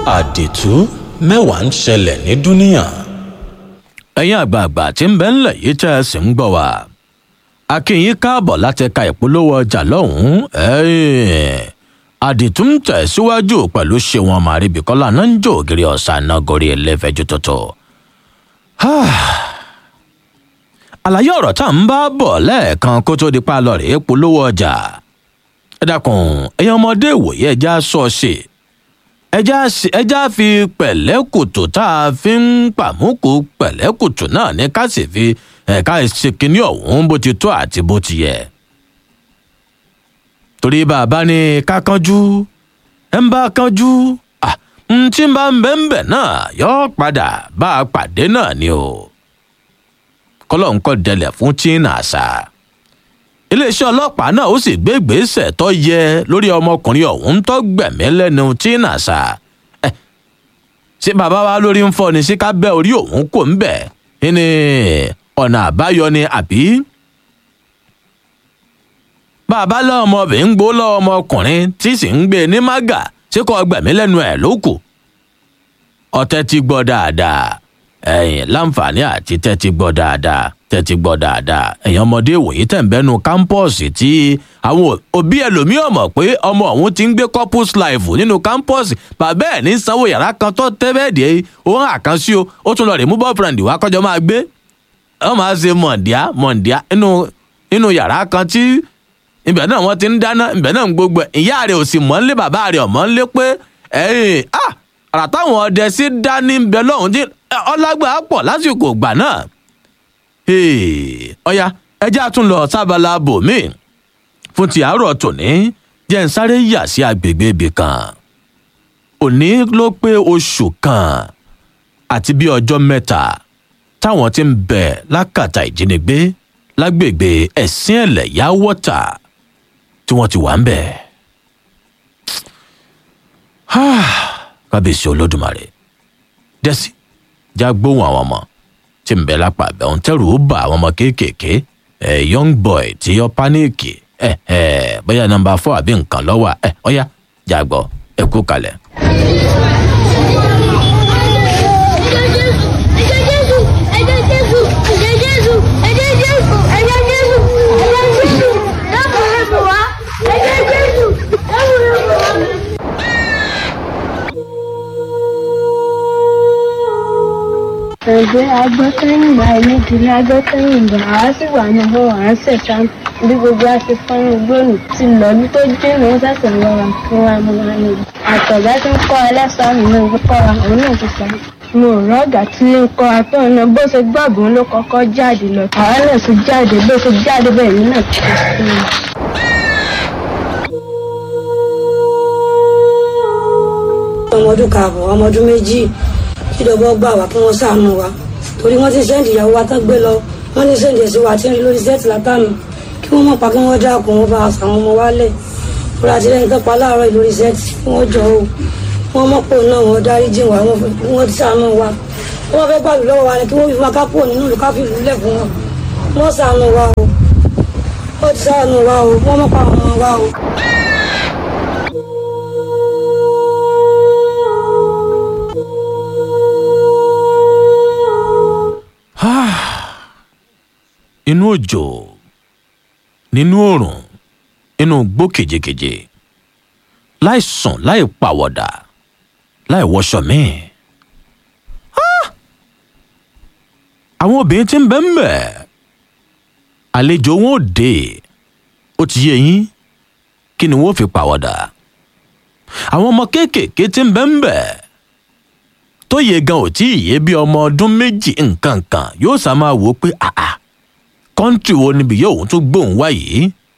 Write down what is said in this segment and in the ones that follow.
àdìtú mẹ́wàá ń ṣẹlẹ̀ ní dúníà. ẹ̀yin àgbààgbà tí ń bẹ ńlẹ̀ yìí tẹ́ ẹ sì ń gbọ́ wa akínyìn káàbọ̀ láti ka ìpolówó ọjà lọ́hùn-ún àdìtú ń tẹ̀síwájú pẹ̀lú ṣéwọn màríbìkọ́lá náà ń jó ògiri ọ̀sán náà gorí ẹlẹ́fẹ̀ẹ́jú tuntun. àlàyé ọ̀rọ̀ tá à ń bá bọ̀ lẹ́ẹ̀kan kó tó di pa lọ rèé polówó ọjà ẹ dákun ẹ̀yin ọmọdé ìwòye ẹja sọ ṣe ẹja fi pẹ̀lẹ́kùtù tá a fi ń pàmùkù pẹ̀lẹ́kùtù náà ní ká sì fi ẹ̀ka ṣe kínní ọ̀hún bó ti tó àti bó ti yẹ. torí bàbá ní ká kánjú ẹ ń bá kánjú n tí ń bá ń bẹ́ ń bẹ̀ náà yọ padà bá a pàdé náà ni o. kọ́lọ́ ń kọ́ dẹlẹ̀ fún china àṣà iléeṣẹ́ ọlọ́pàá náà ó sì gbé ìgbésẹ̀ tó yẹ lórí ọmọkùnrin ọ̀hún tó gbẹ̀mí lẹ́nu china ṣá ẹ ṣé bàbá wa lórí ń fọ ni sí ká bẹ́ orí òun kò ń bẹ̀ ní ọ̀nà àbáyọ ni àbí. bàbá lọ́mọbìnrin gbó lọ́mọkùnrin tí sì ń gbé ní mága ṣé kò gbẹ̀mí lẹ́nu ẹ̀ ló kù. ọtẹ ti gbọ́ dáadáa ẹ̀yìn láǹfààní àti tẹ́tí gbọ́ dáadáa tẹ́tí gbọ́ dáadáa ẹ̀yin ọmọdé ìwòye tẹ̀ ń bẹ́nu kámpọ́ọ̀sì tí àwọn òbí ẹlòmíì ọ̀mọ̀ pé ọmọ ọ̀hún ti ń gbé corpus life nínú kámpọ́ọ̀sì bàbá ẹ̀ ní sanwó yàrá kan tó tẹ́bẹ̀ẹ́dì òun àkànṣí o ó tún lọ rè mú boyfriend wá kọjọ máa gbé wọ́n máa ṣe mọ̀ǹdíá mọ̀ǹdíá nínú yàrá kan tí ibẹ̀ náà wọ́n ti ń dáná ibẹ̀ náà ń gbogbo ìyá rẹ̀ ò sì mọ̀ ńlé bàbá rẹ̀ ọ̀mọ̀ ńlé pé ẹ̀yìn ah àrà táwọn ọdẹ sí dání ń bẹ lọ́hùn tí ọlágbà pọ̀ lásìkò ìgbà náà ọ̀ya ẹjẹ́ àtún lọ sábàlá bòmí fún ti àárọ̀ tòní jẹ́ ń sáré yà sí agbègbè ibì kan òní ló pé oṣù kan àti bí ọjọ́ mẹ́ta táwọn ti ń bẹ̀ lákàtà ìjínigbé lágbègbè ẹ̀sìn ẹ̀lẹ̀ yá wọ́tà tí wọ́n ti wà ń bẹ̀. kábíyèsí olódùmarè dẹ́sí já gbóhùn àwọn ọmọ tí ń bẹ lápá abẹ òun tẹrù ó bá àwọn ọmọ kéékèèké ẹ young boy tí yọ páníìkì ẹ ẹ bóyá nọmba fọ àbí nǹkan lọ́wọ́ ẹ ọ̀yá jàgbọ́ ẹ kú kalẹ̀. ẹgbẹ́ agbọ́sẹ́yìnbá ìnídìílé agbọ́sẹ́yìnbá àá sì wà ní ọwọ́ à ń ṣẹ̀ṣá bí gbogbo a ti fọ́nrán gbòòrò ti lọ́dún tó jìnnà ó ṣẹ̀ṣẹ̀ lọ́ra fún wa mú wa ní. àtọ̀gá tí ń kọ́ ẹlẹ́sàá mi náà ń kọ́ wa òun náà ti sọ. mo rọ ọ̀gá tí ń kọ́ atọ́ náà bó ṣe gbọ́gbọ́n ló kọ́kọ́ jáde lọ. àwa náà ti jáde bó ṣe jáde bẹ́ẹ̀ ni náà ti sọ. ọmọ ọdún kààbọ̀ ọmọ ọdún méjì kíjọba gbà wá kí wọ́n ṣàánú wa torí wọ́n ti sẹ́ǹdì ìyàwó wa tán gbé lọ wọ́n ní sẹ́ǹdì ẹ̀sìn wa tí ń rí lórí sẹ́ẹ̀tì látànù kí wọ́n mọ̀ pa kí wọ́n dákun wọn bá àwọn ọmọ wa lẹ̀ torí àti lẹ́yìn tó pa láàárọ̀ lórí sẹ́ẹ̀tì kí wọ́n jọ o wọ́n mọ̀ pò náà wọ́n dárí jìn wá wọ́n ti ṣàánú wa wọ́n fẹ́ gbàlù lọ́wọ́ wa ni kí wọ́n fi máa ká pò nínú ìlú ká fi ìlú lẹ̀ fún wọn wọ́n ṣàánú wa o wọ́n ti ṣàánú wa o wọ́n mọ̀ pa àwọn ọmọ wa o. inú òjò nínú òrùn inú gbó kejìkejì láì sùn láì pàwọ̀dà láì wọṣọ míì. àwọn obìnrin tí ń bẹ́ ń bẹ̀ àlejò wọn ò dé ó ti yé yín kí ni wọ́n fi pàwọ̀dà àwọn ọmọ kéékèèké tí ń bẹ́ ń bẹ̀ tó yẹ gan ò tí ì yé bí ọmọ ọdún méjì nǹkan kan yóò sá máa wò ó pé àà kọ́ńtì wo níbi yóò tún gbóhùn wá yìí.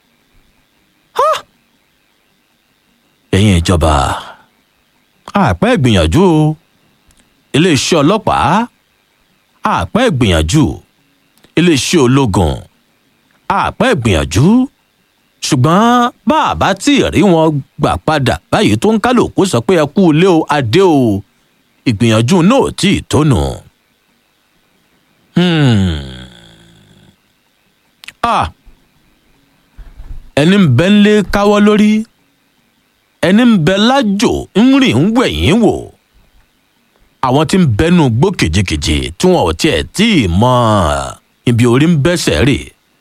ẹ̀yin ìjọba àpẹ́ ìgbìyànjú o iléeṣẹ́ ọlọ́pàá àpẹ́ ìgbìyànjú iléeṣẹ́ ológun àpẹ́ ìgbìyànjú ṣùgbọ́n bá a bá tí ì rí wọn gbà padà báyìí tó ń kálukú sọ pé ẹ kú ilé o adé o ìgbìyànjú náà ò tí ì tónù. ẹni ń bẹ ń lé káwọ́ lórí ẹni ń bẹ lájò ń rìn ń wẹ̀yìn wò àwọn tí ń bẹnu gbó kìjikìji tí wọn ò tiẹ̀ tí ì mọ ibi orí ń bẹ́sẹ̀ rè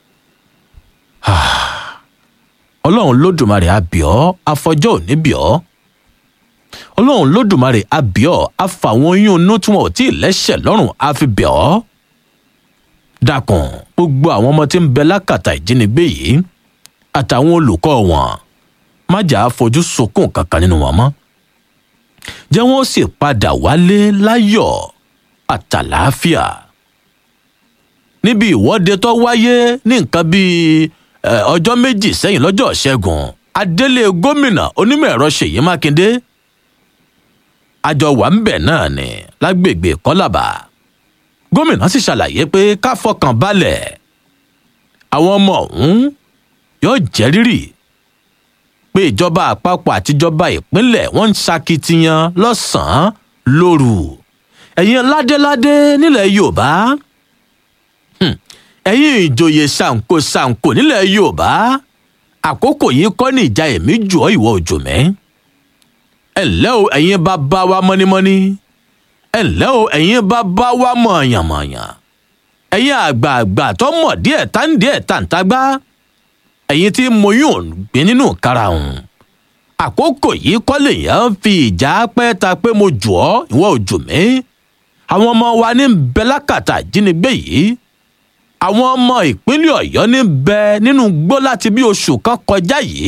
ọlọ́run lódùmarè àbíọ́ afọjọ́ òní bíọ́ ọlọ́run lódùmarè àbíọ́ afàwọn oyún inú tí wọn ò tí ì lẹ́sẹ̀ lọ́rùn àfibíọ́ dákun gbogbo àwọn ọmọ tí ń bẹ lákàtà ìjínigbé yìí àtàwọn olùkọ́ wọn má jà á fojú sunkún kankan nínú wọn mọ́ jẹ́ wọ́n sì padà wálé láyọ̀ àtàlàáfíà níbi ìwọ́de tó wáyé ní nǹkan bíi eh, ọjọ́ méjì sẹ́yìn lọ́jọ́ ṣẹ́gun adélé gómìnà onímọ̀ ẹ̀rọ ṣèyí mákindé àjọ wà ń bẹ̀ náà ni lágbègbè kọ́làbà gómìnà sì ṣàlàyé pé ká fọkàn balẹ̀ àwọn ọmọ ọ̀hún yóò jẹ́ rírì pé ìjọba àpapọ̀ àtijọba ìpínlẹ̀ wọ́n ń ṣakitiyan lọ́sàn-án lóru ẹ̀yin ládéládé nílẹ̀ yorùbá hmm, ẹ̀yin ìjòyè ṣàǹkó ṣàǹkó nílẹ̀ yorùbá àkókò yìí kọ́ ní ìjà èmi jù ọ́ ìwọ òjò mẹ́ ẹ ǹlẹ́ o ẹ̀yin bàbá wa mọ́nímọ́ní ẹ ǹlẹ́ o ẹ̀yin bàbá wa mọ̀ọ̀yànmọ̀ọ̀yàn ẹ̀yin àgbààgbà tó mọ̀ díẹ̀ tá ń díẹ̀ tá ń tagbá ẹ̀yin tí mo yún gbé nínú karahun àkókò yìí kọ́ lèèyàn fi ìjà pẹ́ ta pé mo jù ọ́ ìwọ ò jù mí àwọn ọmọ wa ní bẹ lákàtà ìjínigbé yìí àwọn ọmọ ìpínlẹ̀ ọ̀yọ́ ní bẹ nínú gbó láti bí oṣù kan kọjá yìí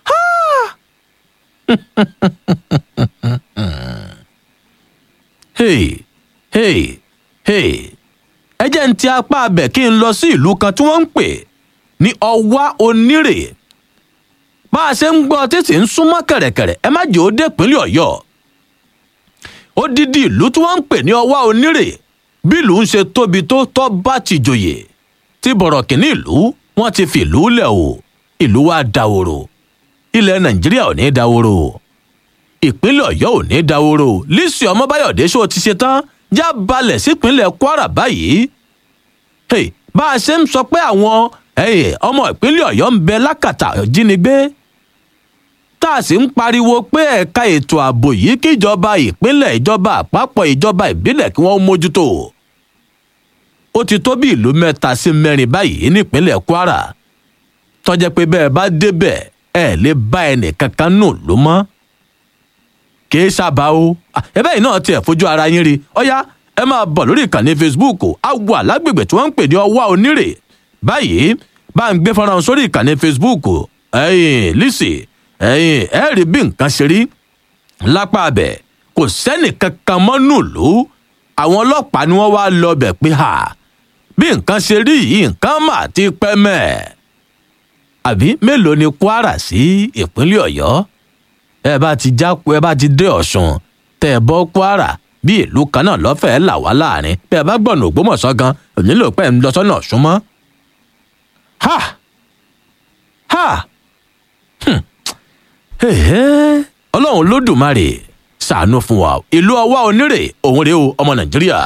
hey hey hey ẹ jẹ́ ń ti apá abẹ̀ kí n lọ sí ìlú kan tí wọ́n ń pè ní ọwá onírè bá a ṣe ń gbọ́ títí ń súnmọ́ kẹ̀rẹ̀kẹ̀rẹ̀ ẹ má jẹ́ ó dé ìpínlẹ̀ ọ̀yọ́ odidi ìlú tí wọ́n ń pè ní ọwá onírè bí ìlú ń ṣe tóbi tó tọ́ bá ti jòyè tí bọ̀rọ̀ kìíní ìlú wọ́n ti fi ìlú lẹ̀ o ìlú wa dahoro ilẹ̀ nàìjíríà ò ní dahoro ìpínlẹ̀ ọ̀yọ́ ò ní dahoro lísì ọmọbáyọ̀dé ṣó ti ṣe tán já balẹ̀ sípínlẹ̀ kwara báyìí hey, bá a ṣe ń sọ pé àwọn hey, ọmọ ìpínlẹ̀ ọ̀yọ́ ń bẹ lákàtà jínigbé tá a sì ń pariwo pé ẹ̀ka ètò ààbò yìí kíjọba ìpínlẹ̀ ìjọba àpapọ̀ ìjọba ìbílẹ̀ kí wọ́n mójútó ó ti tó bí ìlú mẹ́ta sí mẹ́rin báyìí nípínlẹ̀ kwara tọ́jẹ́ pé bẹ́ẹ̀ bá débẹ̀ ẹ̀ lè bá ẹnì kankan nù ló mọ́ kì í sábà o ẹbẹ́ yìí náà tiẹ̀ fojú ara yín rí ọ̀yá ẹ máa bọ̀ lórí ìkànnì facebook á wà lágbègbè tí wọ́n ń pè ní ọwá onírè báyìí bá ń gbé fọ́nrán sórí ìkànnì facebook ẹ̀yìn lisi ẹ̀yìn ẹ̀ rí bí nǹkan ṣe rí lápá abẹ kò sẹ́nì kankan mọ́nú ìlú àwọn ọlọ́pàá ni wọ́n wá lọ bẹ̀ pé ha bí nǹkan ṣe rí yìí nǹkan mà ti pẹ́ mẹ́ẹ̀ àbí mélòó ni kwara sí ìpínlẹ̀ ọ̀yọ́ ẹ bá ti jáko ẹ bá ti dé ọ̀sùn tẹ́ ẹ bọ́ kwara bí ìlú kan náà lọ́fẹ̀ẹ́ là wá láàrin bí ẹ bá gbọ̀nà ògbómọ̀ṣọ́ gan ò nílò pẹ́ ń lọ sọ́nà ọ̀sùn mọ́. ha ha hmm. Ẹ̀hẹ́, ọlọ́run lódùmarè ṣàánú fún wa ìlú ọwá onírè òun rèé o ọmọ nàìjíríà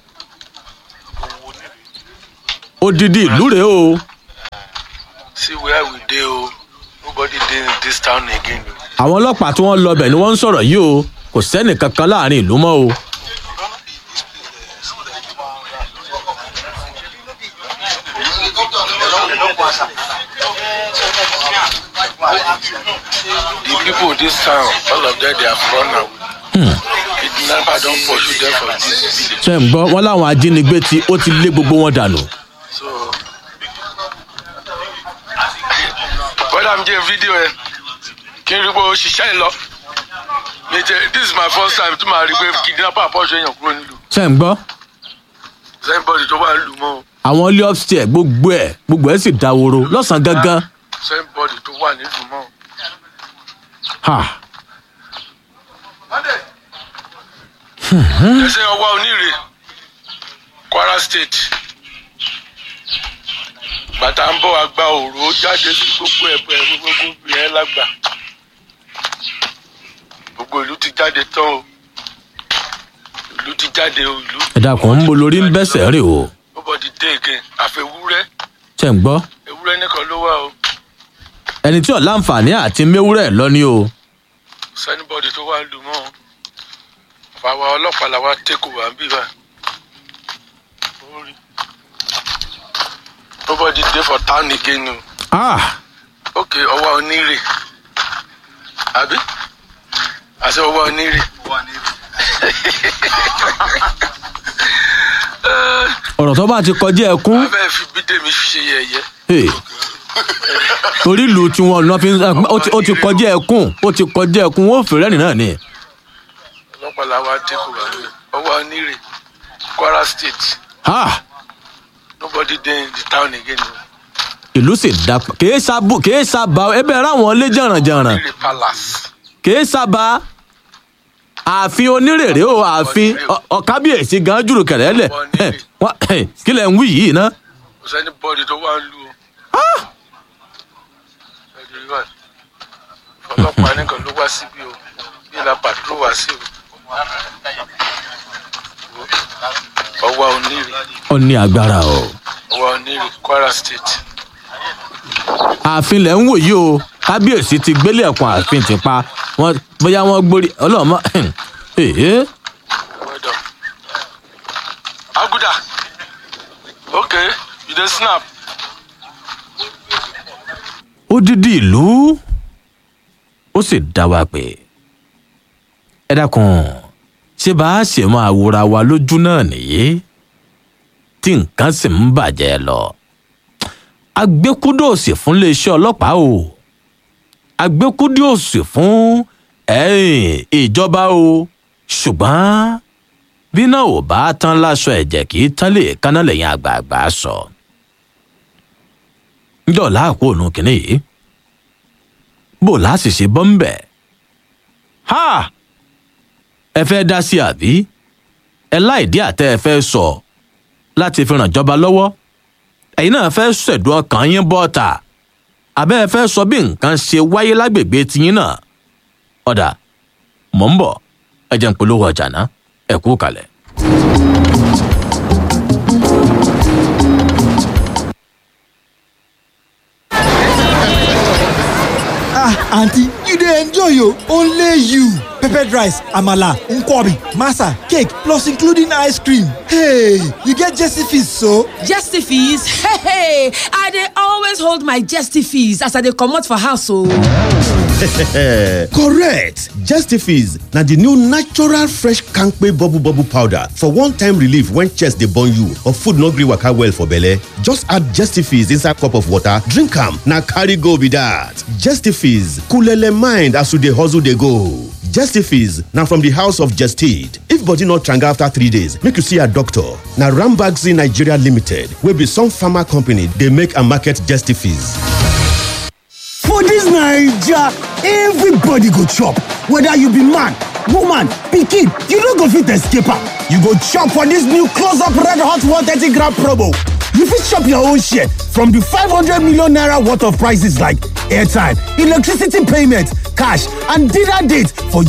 odidi ìlú rèé o. see where we dey o nobody dey in this town again o. àwọn ọlọ́pàá tí wọ́n lọ bẹ̀ ni wọ́n ń sọ̀rọ̀ yìí o kò sẹ́nì kankan láàrin ìlú mọ́ o. the people this town all of them they have run away. kidnapper don pursue them for this village ṣe ń gbọ́ wọn láwọn ajínigbé tí ó ti lé gbogbo wọn dànù. so. bọ́dà mi jẹ́ fídíò ẹ̀ kí n rí pé ó ṣiṣẹ́ ẹ̀ lọ. mi jẹ this is my first time tí màá rí pé kidnapper pursue èèyàn kúrò nílùú ṣe ń gbọ́ sẹ́ńbọ̀dì tó wà nílùú mọ́ o àwọn ilé upstairs gbogbo ẹ̀ gbogbo ẹ̀ sì dáworo lọ́sàn-án gangan. sẹ́ńbọ̀dì tó wà nílùú mọ́ o. Ha. ẹsẹ̀ ọwọ́ oníire kwara state bàtà ń bọ̀ àgbà òró jáde sí gbogbo ẹ̀bẹ̀ gbogbo ìyẹn lágbà gbogbo ìlú ti jáde tán o ìlú ti jáde o ìlú. ẹ dákun ń bo lórí ń bẹ́sẹ̀ rè o nobody dey again àfẹwúrẹ́ ṣe ń gbọ́ ewúrẹ́ nìkan ló wà o ẹni tí ò láǹfààní àti méwúrẹ́ lọ ni o. sẹ́nibọ́dì tó wà lù mọ́ o fàwa ọlọ́pàá làwa tẹ́kù wá ń bí bá. nobody dey for town again o. ah ok ọwọ́ onírè àbí àṣẹ ọwọ́ onírè. ọ̀rọ̀ tó bá ti kọjá ẹkún wọ́n fẹ́ẹ́ fi bídèmí ṣe yẹ̀yẹ́. hey, torí ìlú tí wọn lọ fi ń ó ti- ó ti kọjá ẹkún ó ti kọjá ẹkún ó fèrè ẹni náà ni ọlọ́pàá làwa tẹ́kù wá ń bí ọwọ́ onírè kwara state ah nobody dey in the town again o. ìlú sì dá kìí sábò kìí sábà ẹbẹ ráwọn lé jàrànjàràn onírè palace. kìí sábà ààfin onírèrè o ààfin ọ- ọkábíyèsí gan jùlọ kẹrẹ lẹ ẹ, wá- ẹ, kí lẹ ń wí yìí ná kò sẹ́ni bọ́ọ̀dì tó wà ń lu o. Ẹ̀dùn rí báyìí. ọlọ́pàá nìkan ló wá síbí o bí la pàdúró wá sí o. ọwọ́ onírè ó ní agbára o ọwọ́ onírè kwara state. ààfin lẹ ń wò yìí o kábíyèsí ti gbélé ẹkùn ààfin ti pa wọn bóyá wọn gbórí ọlọmọ ee well done. aguda okay you dey snap. odidi ìlú ó sì dá wa pé ẹ dákun ṣé bá a ṣe máa wòra wa lójú náà nìyí tí nǹkan sì ń bàjẹ́ lọ agbẹ́kúdòsì fún iléeṣẹ́ ọlọ́pàá o agbẹ́kúdòsì fún ẹ̀yìn ìjọba o ṣùgbọ́n bí náà ò bá tán láṣọ ẹ̀jẹ̀ kì í tán lè kánná lẹ́yìn àgbààgbà sọ. So njọ láàkó ònú kìnìún yìí bó láti ṣe bọ́ ń bẹ̀. ha ẹ fẹ́ dá sí àbí ẹ láìdí àtẹ ẹ fẹ́ sọ láti fi ràn jọba lọ́wọ́ ẹ̀yin náà fẹ́ ṣẹ̀dùn ọkàn yín bọ́ta àbẹ́ ẹ fẹ́ sọ bí nǹkan ṣe wáyé lágbègbè tiyín náà ọ̀dà mọ̀ ń bọ̀ ẹ jẹ́ ń polówó ọjà náà ẹ kú kalẹ̀. ah aunty you dey enjoy o only you peppered rice amala nkwobi masa cake plus including ice cream hey you get jesse fees so. Jestifees? Hey, hey, I dey always hold my Jestifees as I dey comot for house o. correct justifies na the new natural fresh kampe bubble bubble powder for one-time relief when chest dey burn you or food no gree waka well for belle just add justifies inside cup of water drink am na carry go be that justifies coolele mind as you dey hustle dey go justifies na from the house of gestid if body no tranga after three days make you see your doctor na rambaxi nigeria limited wey be some pharma company dey make and market justifies. For dis Naija, everybody go chop, whether you be man, woman, pikin, you no go fit escape am. You go chop for dis new close up red hot 130 gram promo. You fit chop your own share from the 500 million naira worth of prices like airtime, electricity payment, cash, and dinner date for